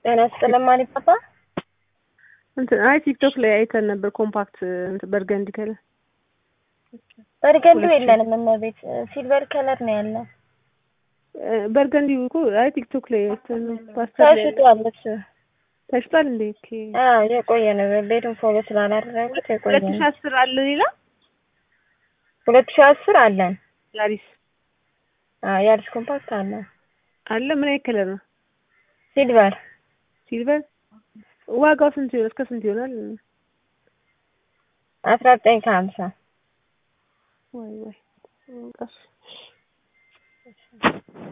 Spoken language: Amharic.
ጤና ይስጥልኝ ማን ፓፓ እንትን አይ ቲክቶክ ላይ አይተን ነበር ኮምፓክት እንትን በርገንዲ ከለር በርገንዲ የለንም እመቤት ሲልቨር ከለር ነው ያለው በርገንዲ እኮ አይ ቲክቶክ ላይ አይተን ነው ፓስተር ላይ ተሽጧል እሱ ተሽጧል እንዴ ኦኬ አዎ የቆየ ነው ቤቱን ፎሎ ስላላደረጉት የቆየ ሁለት ነው ሺህ አስር አለ ሌላ ሁለት ሺህ አስር አለን ያሪስ አዎ የአዲስ ኮምፓክት አለን አለ ምን አይነት ከለር ነው ሲልቨር ሲልቨር ዋጋው ስንት ይሆናል እስከ ስንት ይሆናል አስራ ዘጠኝ ከሀምሳ ወይ ወይ ቀስ